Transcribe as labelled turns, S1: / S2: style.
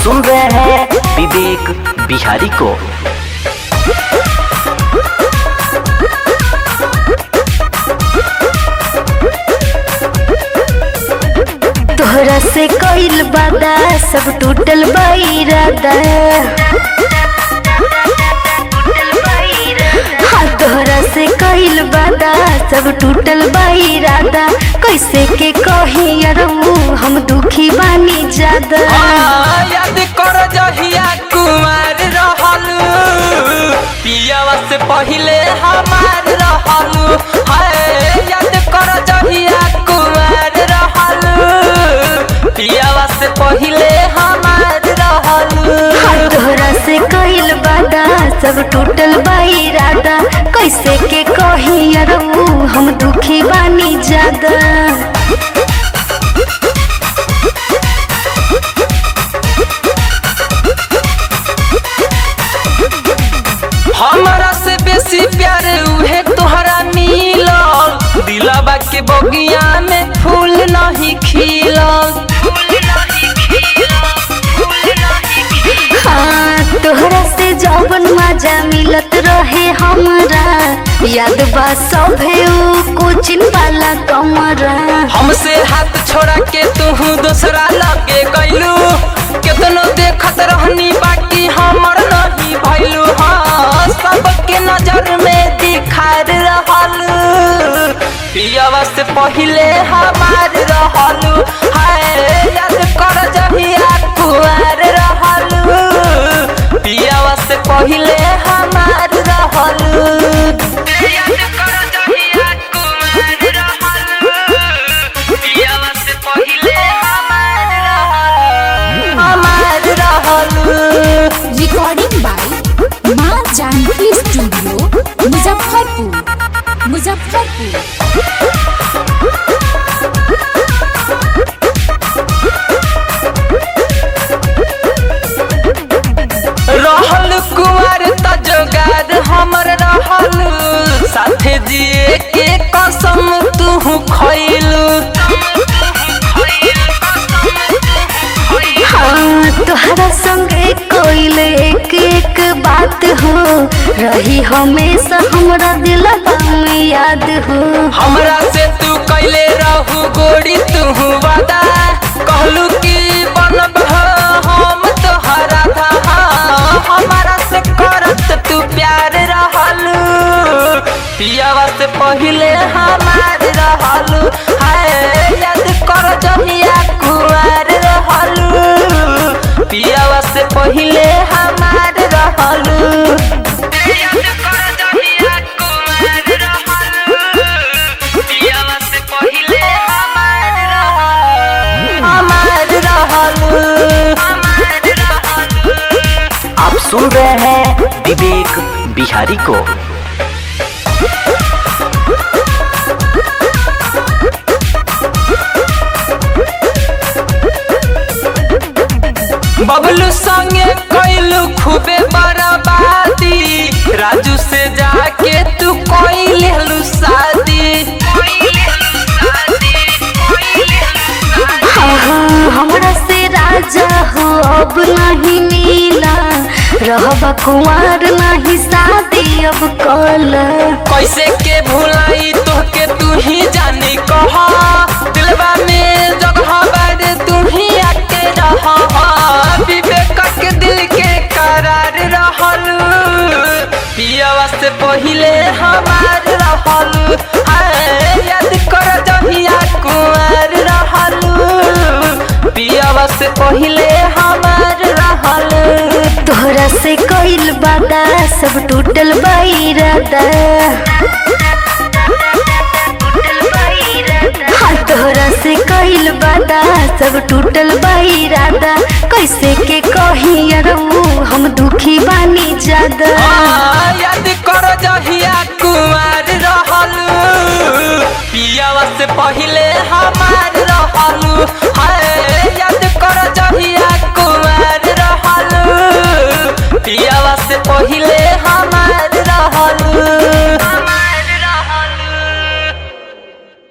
S1: सुन रहे हैं विवेक बिहारी को
S2: तोहरा से कइल बादा सब टूटल बाइरादा हाँ तोहरा से कइल बादा सब टूटल बाइरादा कैसे के कही अरऊ हम दुखी बानी ज्यादा
S3: हाँ, याद कर जहिया कुमार रहलू पियावा से पहिले हमार रहलू हाय याद कर जहिया कुमार रहलू पियावा से पहिले हमार रहलू
S2: हाँ तोहरा से कइल बादा सब टूटल बाइरादा कैसे के कही अरऊ हम दुखी बानी ज्यादा
S3: हमरा से बेसी प्यार उहे तोहरा मिलल दिलवा के बगिया में फूल नहीं खिलल
S2: हाँ तोहरा से जौवन मजा मिलत रहे हमरा याद बा सभे ऊ कोचिन वाला कमरा
S3: हमसे हाथ छोड़ा के तू दूसरा लगे गइलू केतनो देखत रहनी बाकी हमर नहीं भइलू हाँ सबके नजर में दिखार रहलू पियावा से पहिले हमार रहलू हाय याद कर जहिया कुआर रहलू पियावा से पहिले हमार रहलू याद कर जहिया कुआर रहलू पियावा से पहिले हमार रहलू हमार रहलू
S4: रिकॉर्डिंग बाय माँ जानकी स्टूडियो मुजफ्फरपुर मुजफ्फरपुर
S3: रहल कुमार त जोगार हमर रहल साथे जिए के कसम तू खइलू
S2: हाँ तोहरा संगे कोइल एक एक बात हो रही हमेशा हमरा दिलवा में याद हो
S3: हमरा से तू कैले रहू गोरी तू वादा कहलू कि बनब हम तोहरा था हमारा से करत तू प्यार रहलू पियावा से पहिले हमार रहलू हाय याद कर जहिया कुआर रहलू पियावा से पहिले हमार रहलू याद कर जहिया कुआर रहलू पियावा से पहिले हमार रहलू हमार रहलू हमार रहलू
S1: आप सुन रहे हैं विवेक बिहारी को
S3: बबलू संगे कैलू खूबे बर्बादी राजू से जाके तू कोई लेलू शादी
S2: हाँ हाँ हमरा से राजा हो अब नहीं मिला रहबा कुमार नहीं शादी अब कल
S3: कैसे के भुलाई तोहके तू ही जानी कहा दिलवा में जगह बारे तू ही आके रहा विवेक के दिल के करार रहलू पियावा से पहिले हमार रहलू हाय याद कर जहिया कुमार रहलू पियावा से पहिले हमार रहलू
S2: तोहरा से कइल बादा सब टूटल बाइरादा हाँ तोहरा से कइल बादा सब टूटल बाइरादा कैसे के कही अरऊ हम दुखी बानी ज्यादा
S3: हाँ, याद कर जहिया कुमार रहलू पियावा से पहिले हमार रहलू हाय याद कर जहिया कुमार रहलू पियावा से पहिले हमार रहलू